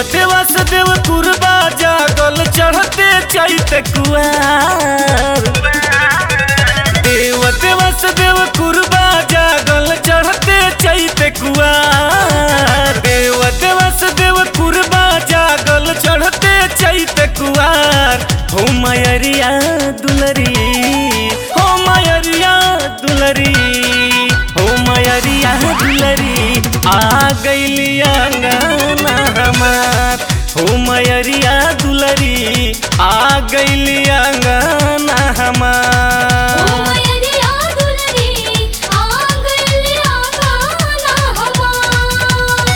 देवते वासुदेव कुरबा जागल चढ़ते चैत कुआर देवते वासुदेव कुरबा जागल चढ़ते चैत कुआर देवते वासुदेव कुरबा जागल चढ़ते चैत कुआर हो मयरिया दुलरी हो मयरिया दुलरी हो मयरिया दुलरी आ गईली अंगना हमार हो मयरिया दुलरी आ गईली अंगना ओ हमार मयरिया दुलरी आ गइली आंगना हमार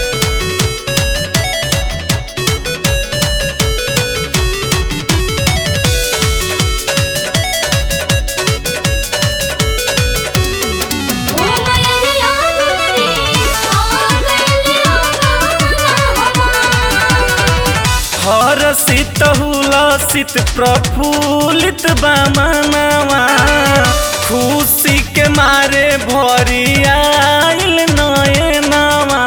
ओ मयरिया दुलरी आ गइली आंगना हमार हर सित हुलसित प्रफुल्लित बामनवा खुशी के मारे भरी आइल नयनवा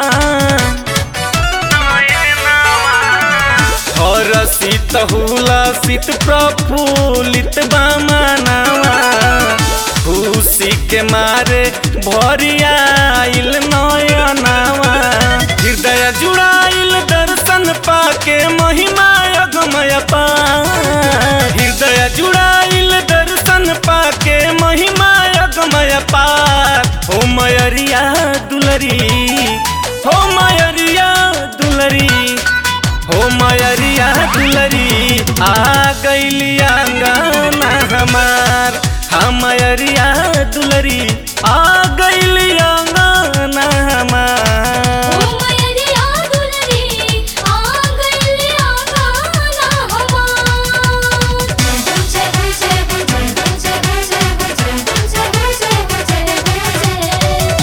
हर सित हुलसित प्रफुल्लित बामनवा खुशी के मारे भरी आइल नयनवा हृदय जुड़ाइल दर्शन पाके महिमा अगमय पार हृदय जुड़ाइल दर्शन पाके महिमा अगमय पार हो मयरिया दुलरी हो मयरिया दुलरी हो मयरिया दुलरी आ गईली आंगना हमार हम मयरिया दुलरी आ गईली आंगना ओ हमार मयरिया दुलरी आ गइली आंगना हमार जय जय जय जय जय जय जय जय जय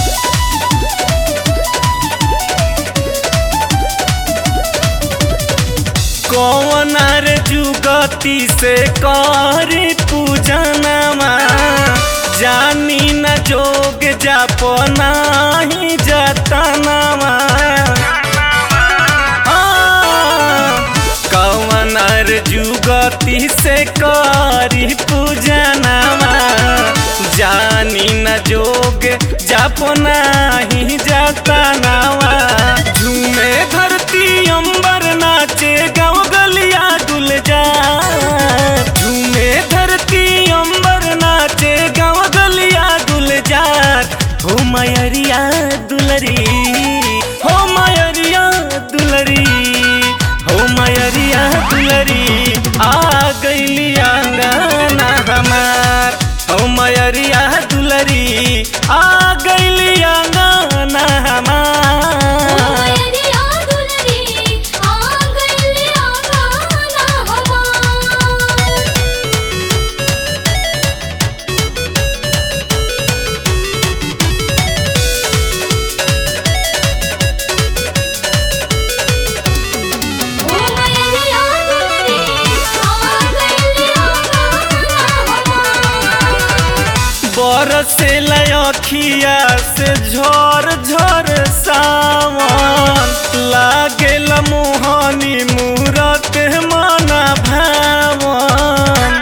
कौन रे जुगति से करी पूजनमा जानी न जोग जाप नाही जतनमा कौन रे जुगति से करी पूजनमा जानी न जोग जाप नाही जतनावा झूमे धरती अंबर नाचे गाँव गलिया डुल जा झूमे धरती अंबर नाचे गाँव गलिया डुल जा हो मयरिया दुलरी हो मयरिया दुलरी हो मयरिया दुलरी आ गईली आंगना हमार हो मयरिया दुलरी आ गईली आंगना ओ हमार मयरिया दुलरी आ गइली आंगना हमार ओ मयरिया दुलरी आ गइली आंगना हमार बरसे लखिया से झर झर सावन लागेल मोहनी मूरत मन भावन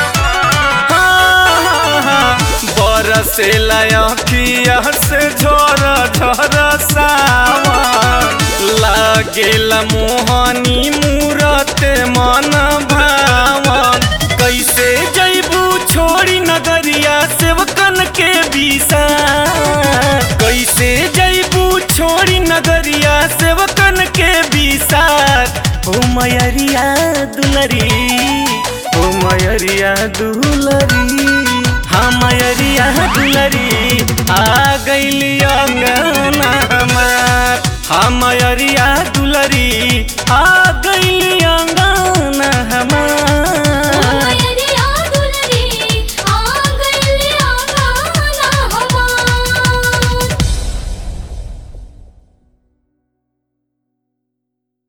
बरसे लखिया से झर झर सावन लागेल मोहनी मूरत मन भावन कैसे जैबू छोड़ी नगरिया सेवकन के बीसा कैसे जैबू छोड़ी नगरिया सेवकन के बीसार हो मयरिया दुलरी हो मयरिया दुलरी हाँ मयरिया दुलरी आ गईली अंगना हमार हाँ मयरिया दुलरी आ